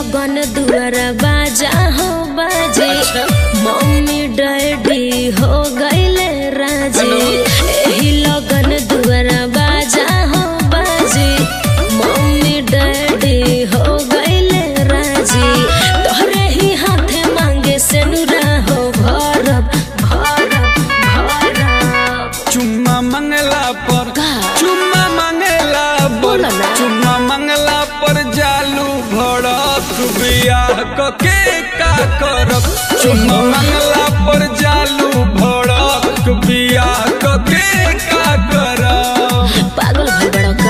लगन दुआरा बाजा हो बाजे मम्मी डैडी हो गईले राजी एही लगन दुआरा बाजा हो बाजे मम्मी डैडी हो गईले राजी तोहरे ही हाथे मांगे से नुरा हो भरब भरब भरब चुम्मा मंगला पर का? चुम्मा मंगला पर बोला ना। चुम्मा मंगला पर जालू भड़क बियाह कके का करब चुम्मा मंगला पर जालू भड़क बियाह कके का करब पागल भई बड़ा का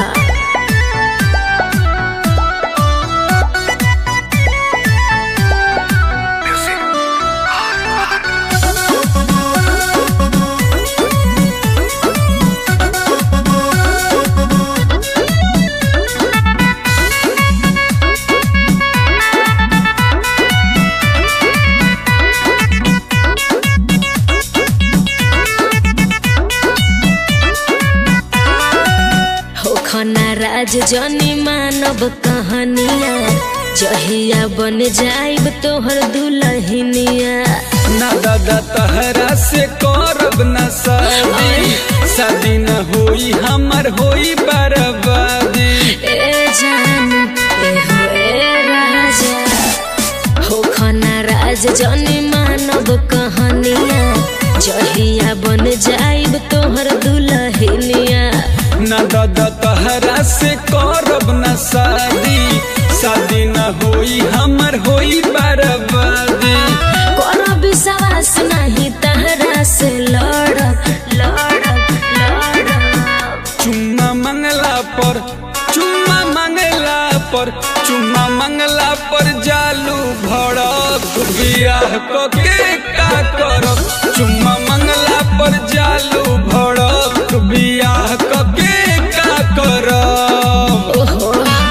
हो खना राज जनी मानव कहानिया जहिया बन जाइब तोहर दुलहिनिया ना दादा तहरा से करब न शादी शादी न होई हमर होई बर्बादी ए जान ए हो ए राजा हो खना राज जनी मानव कहानिया जहिया बन जाइब तोहर दुलहिनिया ना दादा तहरा से करब न शादी शादी न होई हमर होई बर्बादी कोनो विश्वास नहीं तहरा से लड़ब लड़ब लड़ब चुम्मा मंगला पर चुम्मा मंगला पर चुम्मा मंगला पर जालू भड़क बियाह कके का करब चुम्मा मंगला पर जालू भड़क बियाह कके का करब ओहो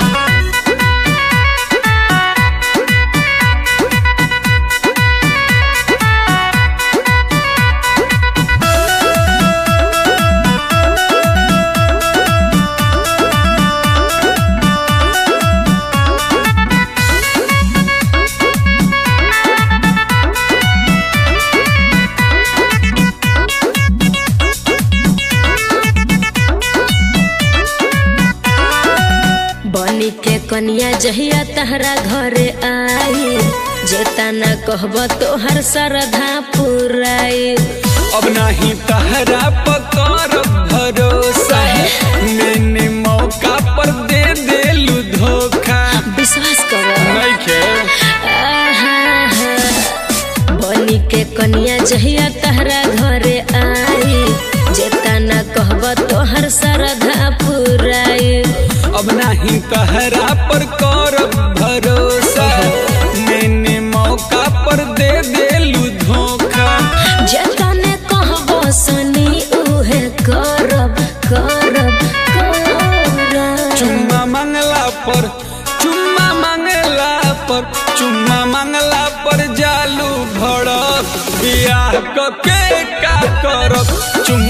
बनी के कन्या जहिया तहरा घरे आई जेता न कहब तोहर श्रद्धा पुराई अब नाही तहरा पकर भरोसा मैंने मौका पर दे देलू धोखा विश्वास कर नइखे बनी के कन्या जहिया तहरा घरे आई जेता न कहब तोहर श्रद्धा पुराई अब नाही तहरा पर करब भरोसा मैंने मौका पर दे देलू धोखा जतने कहब सनी उहे करब करब करब चुम्मा मंगला पर चुम्मा मंगला पर चुम्मा मंगला पर जालू भड़क बियाह कके का करब चुम्मा